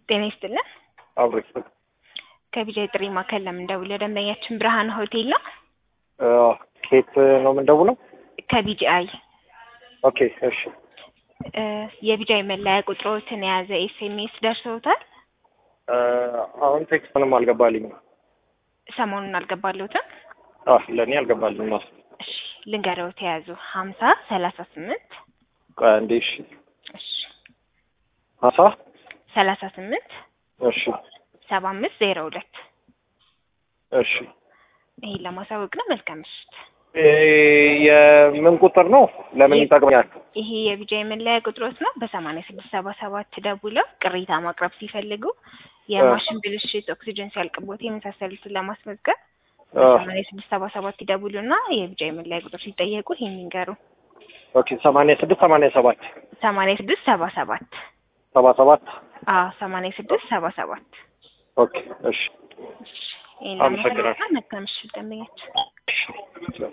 ጤና ይስጥልን። አብሮ ይስጥ ከቢጃይ ጥሪ ማዕከል ለምን ደውለው ደንበኛችን ብርሃን ሆቴል ነው። ኬት ነው የምንደውለው? ከቢጂአይ ኦኬ እሺ። እ የቢጃይ መለያ ቁጥሮትን የያዘ ኤስኤምኤስ ደርሰውታል? እ አሁን ቴክስት ምንም አልገባልኝም። ሰሞኑን አልገባለሁትም። አህ ለእኔ አልገባልኝም ነው። እሺ ልንገረውት የያዙ ሀምሳ ሰላሳ ስምንት ቆይ አንዴ እሺ። እሺ ሀሳ ሰላሳ ስምንት እሺ ሰባ አምስት ዜሮ ሁለት እሺ። ይሄን ለማሳወቅ ነው። መልካም ምሽት። እ የምን ቁጥር ነው? ለምን ይጠቅመኛል? ይሄ የቢጃይ መለያ ቁጥሮት ነው። በሰማንያ ስድስት ሰባ ሰባት ደውለው ቅሬታ ማቅረብ ሲፈልጉ የማሽን ብልሽት፣ ኦክሲጅን ሲያልቅቦት የመሳሰሉትን ለማስመዝገብ በሰማንያ ስድስት ሰባ ሰባት ይደውሉና የቢጃይ መለያ ቁጥር ሲጠየቁ ይሄን ይንገሩ። ኦኬ ሰማንያ ስድስት ሰማንያ ሰባት ሰማንያ ስድስት ሰባ ሰባት ሰባ ሰባት አዎ ሰማንያ ስድስት ሰባ ሰባት ኦኬ እሺ ይሄን አመሰግናለሁ። ለማሳወቅ ነው። መልካም ምሽት ደንበኛችን